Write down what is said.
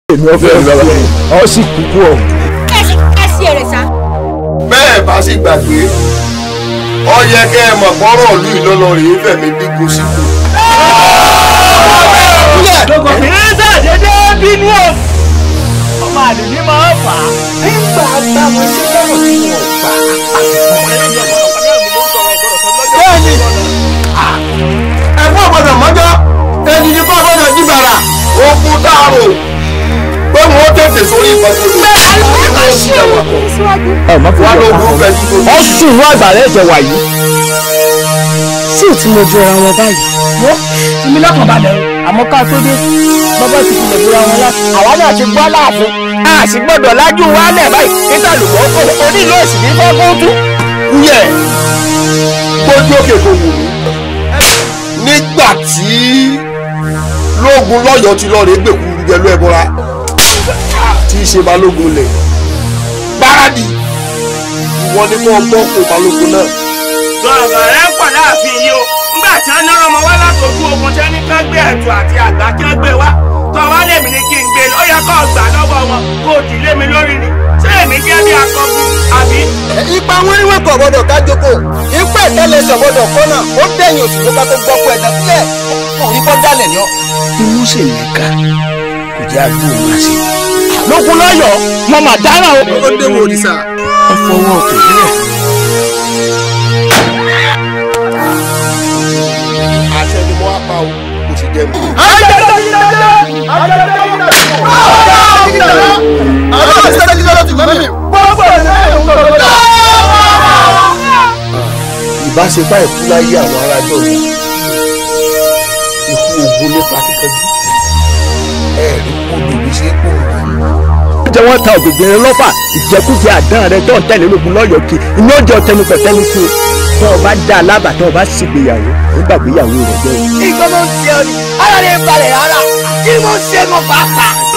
èmi ọ̀fẹ́ ọ̀fẹ́ ọ sì kúkú ọ. ẹ sí èrè sá. bẹ́ẹ̀ bá sì gbàgbé ọ yẹ kẹ́ ẹ mọ̀ pọ́rọ̀ ìlú ìlọ́lọ́ rèé fẹ̀mí dínkù síkù. obìnrin ṣàdédé bínú o ọmọ àdùnní máa ń fà á. nígbà bá wọn ṣe lọ́rọ̀ tí wọn gbà bẹ́ẹ̀ni ẹ̀fọ́ gbọ́dọ̀ mọ́jọ́ ẹni ní kọ́ gbọ́dọ̀ jíbàrà okun dáàrò pé wọ́n tètè sórí ìfọ̀sọ̀rọ̀. ọ má fi wà jọ lóògùn pa fẹ́ tí ọ sùn ní àgbàlẹ̀ ẹ̀jẹ̀ wà yìí. sí ò tí mo jọra wọn báyìí. wọ́n fi mi lọ́kàn balẹ̀ o àmọ́ ká tó dé bàbá ti fi lè bóra wọn láti. àwa náà ti gbọ́ láàfin a sì gbọ́dọ̀ lájú wálẹ̀ báyìí níta lùkọ́ kó onílù òsì ní fọ́kúntù. yẹ gbójú òkè kò wù mí. nígbà tí lóògùn lọ́yọ̀ọ́ ti lọ́ọ́ rẹ̀ gbèkúrú jẹ́lú ẹ̀bọra tí í ṣe balógun lẹ̀ gbáradì ìwọ ni kò gbọ́ kó balógun náà. sọ̀rọ̀ rẹ̀ pọ̀ láàfin yìí o nígbà tí wọ́n náà ọmọ wá látòkú ogun tí wọ́n ní ká gbé ẹ̀tù àti àgbà kí wọ́n gbé wá tọ́ wá lèmi ní kí n gbé ó yẹ kó gbà lọ́wọ́ wọn kó dì lé mi lórí ni ṣé èmi jẹ́ bí akọgun àbí. ipa wọn ni wọn kò gbọ́dọ̀ ká jókòó ipa ìtẹlẹsẹ gbọ́dọ̀ kọnà ó dẹ̀yìn òsì tó ká tó gbọ́ pé ẹ̀dá sílẹ̀ òní kọ́ dálẹ̀ ni ọ. inú sì ní ká kò jẹ́ àgbò máa ṣe. lókun lọ́yọ̀ọ́ mo mà dáràn o. ó dé wo òrìṣà. wọ́n fọwọ́ òkè nílẹ̀. àṣẹ ni mo wá pa o kò sì jẹ mi. ìbáṣepá ìkúláyé àwọn arájọ mi ikú ogun nípa kíkanjú ẹ̀ẹ́dì kó lòdì sí kó jẹ́ wọ́n ta ògbègbè lọ́fà ìjẹkújẹ àdán rẹ tó ń tẹ̀lé lógun lọ́yọ̀ọ́ kí iná jẹ́ ọ̀tẹnu pẹ̀tẹ́ni sí o tó o bá dá a lábàá tó o bá ṣègbéyàwó ó gbàgbéyàwó rẹ jẹ́ o. nǹkan ló ń ṣe ọ ni ara rẹ̀ balẹ̀ rárá kí ló ń ṣe mọ́ pàápàá.